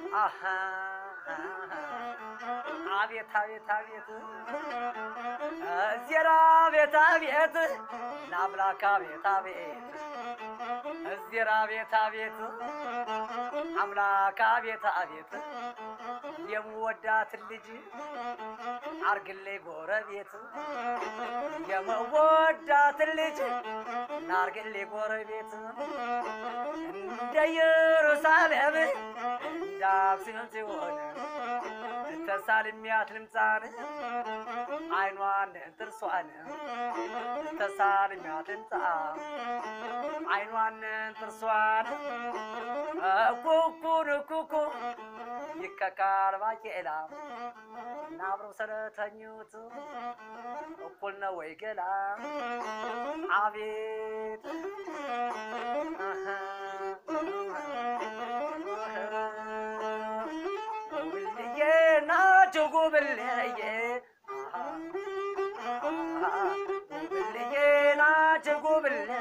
አሃ አቤት አቤት አቤት እዜራ ቤት አቤት ለአምላክ አቤት አቤት እዜራ ቤት አቤት አምላክ አቤት አቤት የምወዳትን ልጅ አርግልኝ ጎረቤት የምወዳትን ልጅ ናርግልኝ ጎረቤት እንደ ኢየሩሳሌም እንደ አክሱም ሲሆን ተሳልሚያት ልምፃን አይኗን ጥርሷን ተሳልሚያት ልምፃ አይኗን ጥርሷን ኩኩን ኩኩ ይከካል ባቄላ እና አብረው ስለተኙት እኩል ነው ወይ ገላ አቤት ጉብልዬ ናቸው ጉብልዬ ጉብልዬ ናቸው ጉብልዬ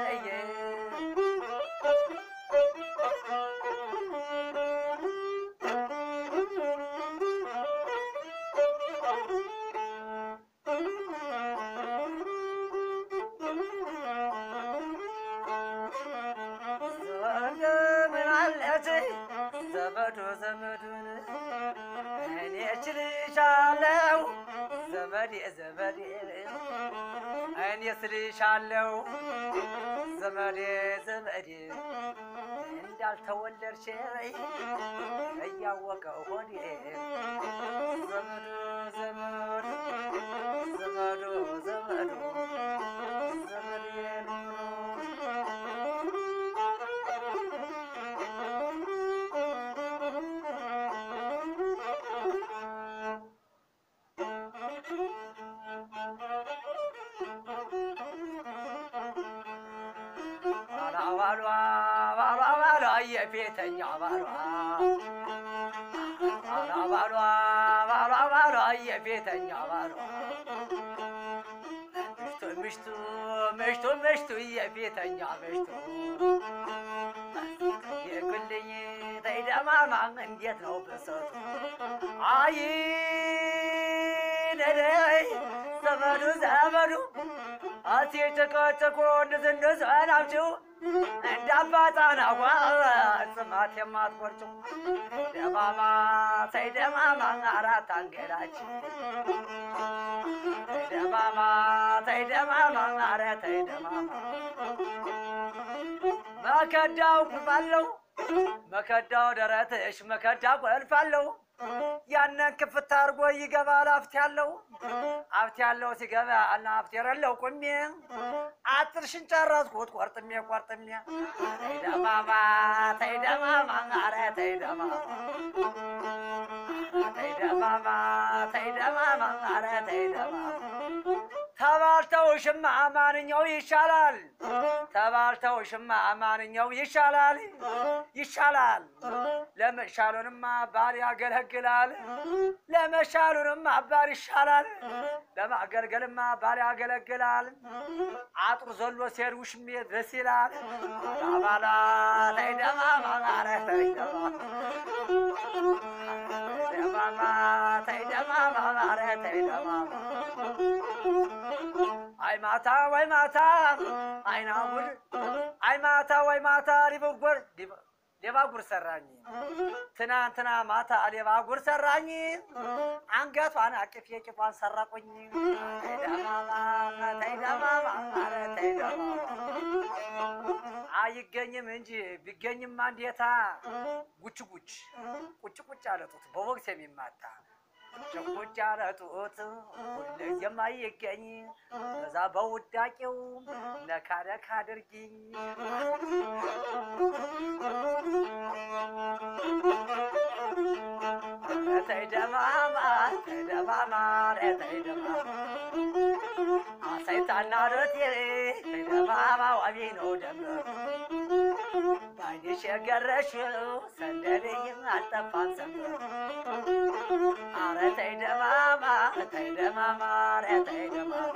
ዘመን አለች ዘመዱ ዘመዱን እኔ እችልሻለሁ ዘመዴ ዘመዴ እኔ ስልሻለሁ ዘመዴ ዘመዴ እንዳልተወለድሽ እያወቀው ሆዴ ዘመዱ ዘመዱ ዘመዱ ዘመዱ ዘመዴ ኑሮ ባሏ ባሏ ባሏ የፊተኛ ባሏ ባሏ ባሏ ባሏ የፊተኛ ባሏ ምሽቱ ምሽቱ ምሽቱ የፊተኛ ምሽቱ የግልኝ ተይደማማ እንዴት ነው ብሰቱ አይ ነደይ ዘመዱ ዘመዱ አቲ ጨቃጨቆ እንድዝንድዝ ናምችው እንደ አባጣና ጓ ጽማት የማትቆርጭው ደማማ ተይ ደማማ አራት አንገላች ተይ ደማማ ተይ ደማማ አረ ተይ ደማማ መከዳው ቁልፋለሁ መከዳው ደረትሽ መከዳ ቁልፋለሁ ያንን ክፍት አድርጎ ይገባል አፍት ያለው አፍት ያለው ሲገባ እና አፍት የሌለው ቁሜ አጥርሽን ጨረስኩት ቆርጥሜ ቆርጥሜ ተይ ደማማ ተይ ደማማ አረ ተይ ደማማ ተይ ደማማ ተይ ደማማ አረ ተይ ደማማ ተባልተው ሽማ ማንኛው ይሻላል? ተባልተው ሽማ ማንኛው ይሻላል? ይሻላል። ለመሻሉንማ ባል ያገለግላል። ለመሻሉንማ ባል ይሻላል። ለማገልገልማ ባል ያገለግላል። አጥሩ ዘሎ ሲሄድ ውሽሜ ደስ ይላል። ባባላ ተይ ደማማ ኧረ ተይ ደማማ ደማማ ተይ ደማማ ኧረ ተይ ደማማ አይ ማታ ወይ ማታ አይና ጉድ አይ ማታ ወይ ማታ ሊበጎር ሌባ ጉር ሰራኝ ትናንትና ማታ ሌባ ጉር ሰራኝ አንገቷን አቅፌ ቂጧን ሰረቁኝ ተይ ደማማ ተይ ደማማ ኧረ ተይ ደማማ አይገኝም እንጂ ቢገኝማ እንዴታ ጉች ጉች ቁጭ ቁጭ አለጡት በቦክስ የሚማታ ጭቁጭ ያረጡት ሁልጊዜም አይገኝ በዛ በውዳቄው ነካ ነካ አድርጊኝ ተይ ደማማ ተይ ደማማ ተይ ደማማ አሳይታና ሮቴ ተይ ደማማ ዋቢ ነው ደምረ ባይንሽ የገረሽው ሰንደልይም አልጠፋም ሰንበር አረ ተይ ደማማ ተይ ደማማ ኧረ ተይ ደማማ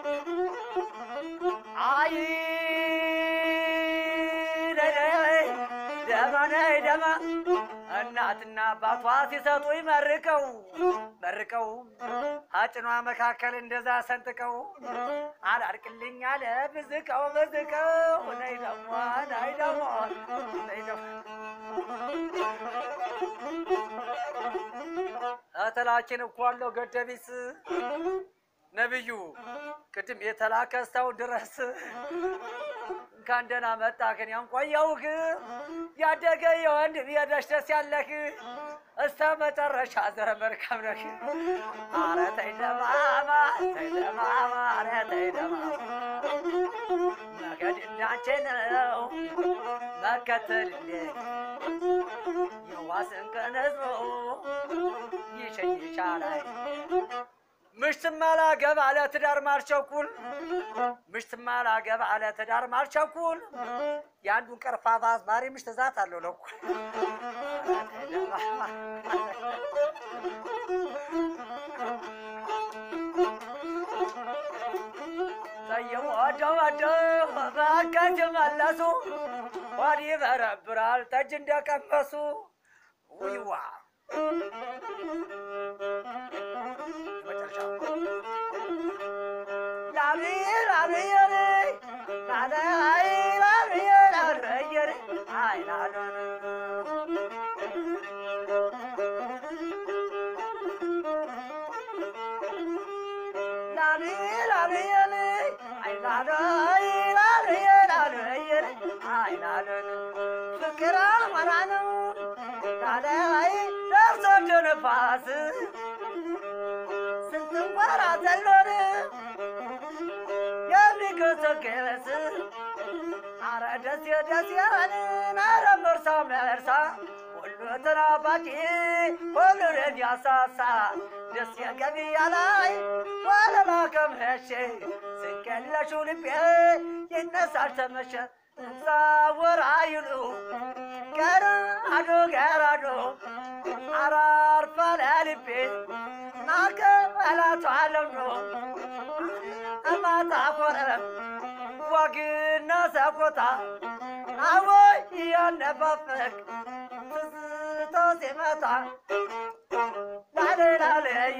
አይ ደማ ነይ ደማ እና እናትና አባቷ ሲሰጡኝ መርቀው መርቀው አጭኗ መካከል እንደዛ ሰንጥቀው አላርቅልኝ አለ ብዝቀው ብዝቀው ነይ ደሞ ነይ ደሞ ነይ ደሞ እህትላችን እኮ አለው ገደቢስ ነብዩ ቅድም የተላከ ሰው ድረስ እንኳን ደህና መጣህ ግን ያንቆየውህ ያደገ የወንድም የደሽ ደስ ያለህ እስተ መጨረሻ ዘረ መልካም ነህ። አረ ተይ ደማማ ተይ ደማማ አረ ተይ ደማማ መገድ እንዳንቺ ነው መከተል እንዴ የዋስን ቀነዞ ይሸኝ ይቻላል ምሽትማ ላገባ ለትዳር ማልቸኩል ምሽትማ ላገባ ለትዳር ማልቸኩል የአንዱን ቀርፋፋ አዝማሪ ምሽት ዛት አለው ለኩል ጠየው ወደው ወደው በአካት መለሱ ወዲህ በረብራል ጠጅ እንደቀመሱ ውይዋ ፍቅር አማራ ነው ደርሶ ነፋስ ስንትንኳራ ዘሎን የሚገሰገስ አረ ደስ ደስ ያለን አረ መርሳ መርሳ ሁሉ ተናፋቂ ሁሉን የሚያሳሳ ደስ የገቢያ ላይ ወለላ ከምሸ ስንቀለሹ ልቤ ይነሳል ተመሸ ዛወራ ይሉ ገራዶ ገራዶ አራርፋ ለልቤ ናከ አላቷለም ነው እማታ ኮረም ወግና ሰቆጣ አወይ እያነፋፈቅ ትዝቶ ሲመጣ ላለላለየ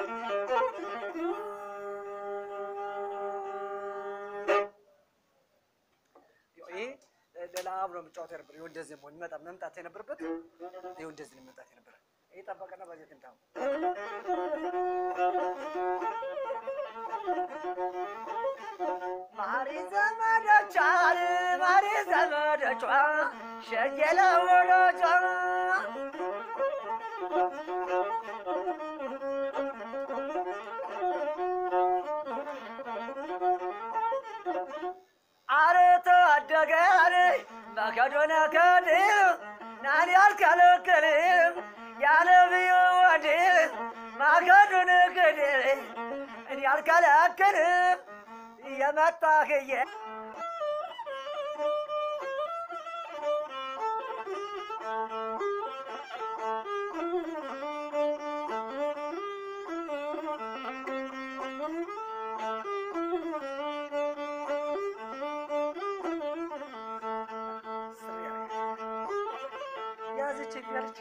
ሌላ አብሮ መጫወት ነበር። ይኸው እንደዚህ መሆን ይመጣ መምጣት የነበረበት ይኸው እንደዚህ ነው መምጣት የነበረ ይህ ጠበቀና በዚህ ትንታው ማሪ ዘመዶቿ ማሪ ዘመዶቿ ሸየለ ወዶቿ አረተ አደገር መከዶነ ከድ ናን ያልከለከልም ያለብዩ ወድ ማከዱን ክድ እኔ ያልከለክልም የመጣህየ ያዝች ያለች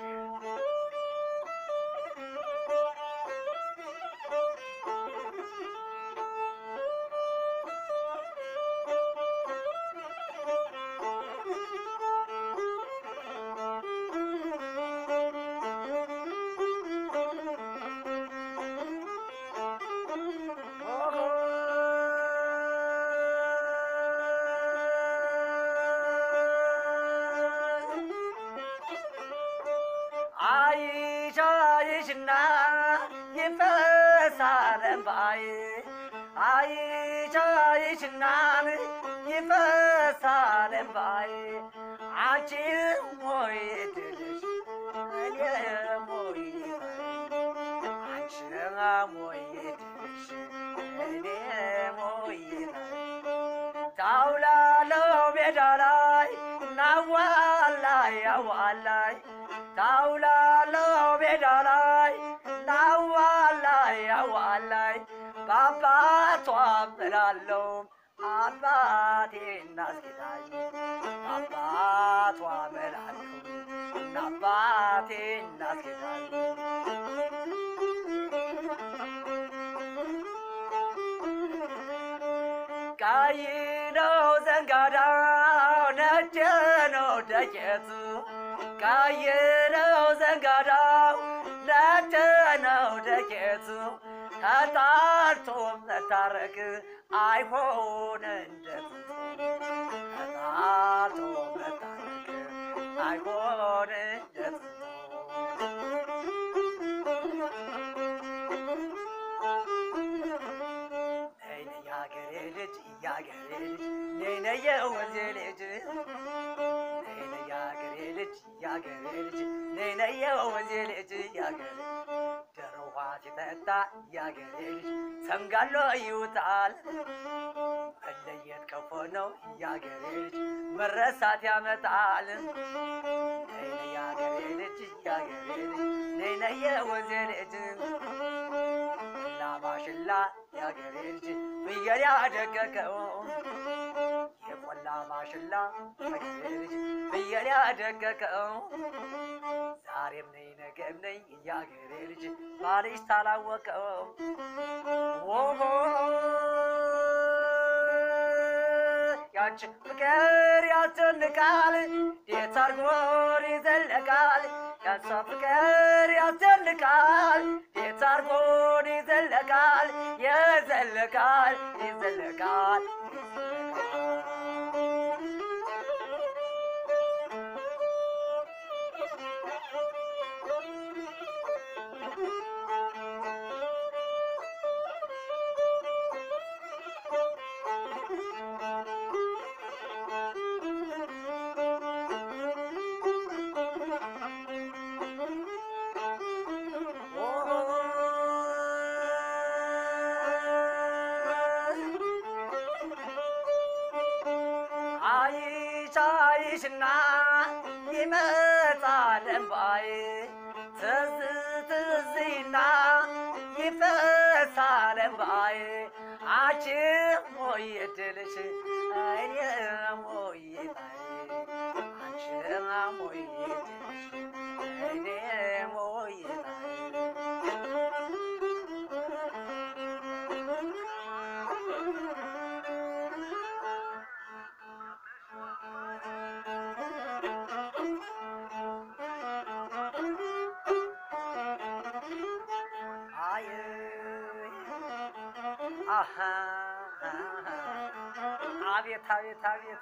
አይቻይሽና ይፈሳል እምባዬ አይቻይሽና ይፈሳል እምባዬ አንቺ ሞይ ድልሽ እኔ ሞይ አንቺ ሞይ ድልሽ እኔ ሞይ ታውላለው ሜዳ ላይ ናዋላይ አዋላይ ታውላለው ሜዳ ላይ ናዋላይ አዋላይ በአባቷ እምላለሁ አባቴ እናስጌታኝ በአባቷ እምላለሁ እናባቴ እናስጌዳል ቀይ ነው ዘንጋዳው ነጭ ነው ደቄቱ ቀይ ነው ዘንጋዳው ነጭ ነው ደቄቱ ተጣልቶ መታረቅ አይሆን እንደቱ ተጣልቶ መታረቅ አይሆን እንደቱ ነይ ነይ የአገሬ ልጅ የአገሬ ልጅ ነይ ነይ የወንዜ ልጅ ነይ ነይ የአገሬ ልጅ የአገሬ ልጅ ነይ ነይ የወንዜ ልጅ የአገሬ ደሮ ውሃ ሲጠጣ የአገሬ ልጅ ሰምጋሎ ይውጣል መለየት ከፎ ነው የአገሬ ልጅ መረሳት ያመጣል ነይ ነይ የአገሬ ልጅ የአገሬ ልጅ ነይ ነይ የወንዜ ልጅ ማሽላ የአገሬ ልጅ ፍየል ያደቀቀው የቆላ ማሽላ የአገሬ ልጅ ፍየል ያደቀቀው ዛሬም ነይ ነገም ነይ የአገሬ ልጅ ባልሽ ታላወቀው ኦሆ ያንቺ ፍቅር ያስጨንቃል እንዴት አርጎን ይዘለቃል ያንሷ ፍቅር ያስጨንቃል እንዴት አርጎን ይዘለቃል የዘለቃል ይዘለቃል አይሻይሽና ይመጣል እምባዬ ትዝ ትዝና ይፈሳል እምባዬ አንቺ ሞይ እድልሽ እኔ ሞይ ጣዬ አንቺ ሞይ እድልሽ እኔ ሞይ ጣዬ አይ አሃ አቤት አቤት አቤት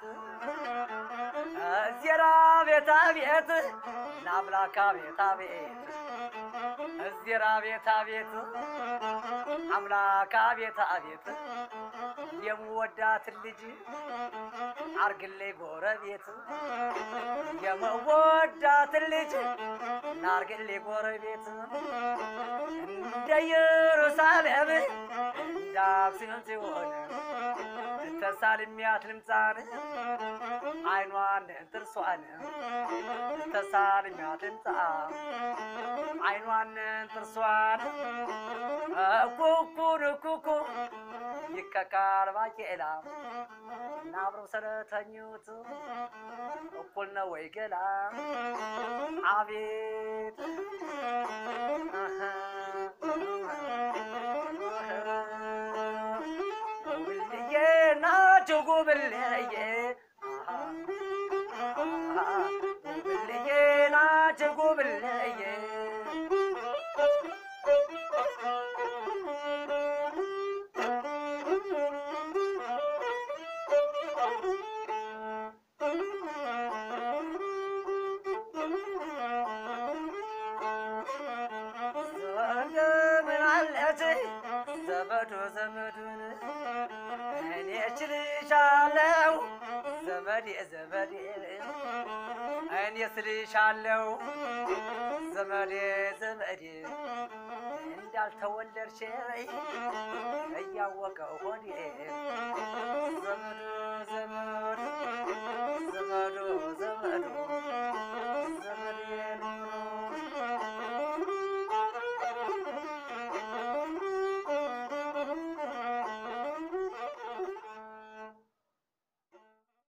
እዜራ ቤት አቤት ለአምላክ አቤት አቤት እዜራ ቤት አቤት አምላክ አቤት አቤት የምወዳትን ልጅ አርግልኝ ጎረቤት የምወዳትን ልጅ ናርግልኝ ጎረቤት እንደ ኢየሩሳሌም እንደ አክሱም ሲሆን ተሳልሚያት ልምፃን አይኗን ጥርሷን ተሳልሚያት ልምፃ አይኗን ጥርሷን ኩኩን ኩኩ ይከካል ባቄላ እና አብረው ስለተኙት እኩል ነው ወይ ገላ አቤት ጉብልዬ ናቸው ጉብልዬ ጉብልዬ ናቸው ጉብልዬ ዘመድ አለች ዘመዱ ዘመዱን እኔ እችልሻለሁ ዘመዴ ዘመዴ እኔ ስልሻለሁ ዘመዴ ዘመዴ እንዳልተወለድሽ እያወቀው ሆዴ ዘመዱ ዘመዱ